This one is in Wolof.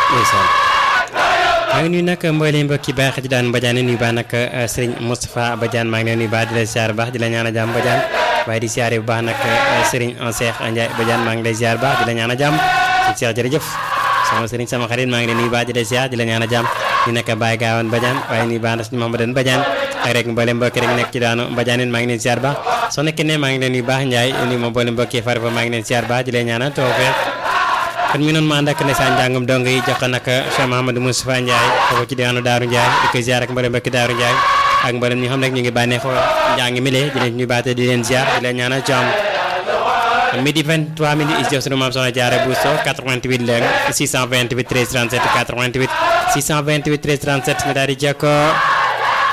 ndeysaan maa ngi nuyu nag mbooleem mbokki baax di daan Badiane nuyu baax nag sëriñ Moustapha Badiane maa ngi leen nuyu baax di la ziar baax di la ñaan a jàmm Badiane waaye di ziare bu baax nag sëriñ Cheikh Ndiaye Badiane maa ngi lay ziar baax di la ñaan a jàmm sëriñ Cheikh jërëjëf sama sëriñ sama xarit maa ngi leen nuyu baax di la ziar di la ñaan a jàmm ñu nekk Baye Gawane Badiane waaye nuyu baax na suñu Mouhamadou Badiane ak rek mbooleem mbokki rek nekk ci daanu Badiane maa ngi leen ziar baax soo nekkee ne maa ngi leen nuyu baax Ndiaye nuyu ma mbooleem mbokki far fa maa ngi leen ziar baax di leen ñaanal tawfeex kon mi noonu ma ànd ak ndeysaan njàngum dong yi jox ko nag Cheikh Mouhamadou Moustapha Ndiaye foofu ci diwaanu Daaru Ndiaye di ko ziar ak mboolem mbokki Daaru Ndiaye ak mboolem ñi xam rek ñu ngi bànneexoo njàng mi lee di leen ñu baate di leen ziar di leen ñaanal jàmm midi 23 minutes is jox sunu maam soxna Diarra Bousso 88 leen 628 13 37 88 628 13 37 ñu daal di jokkoo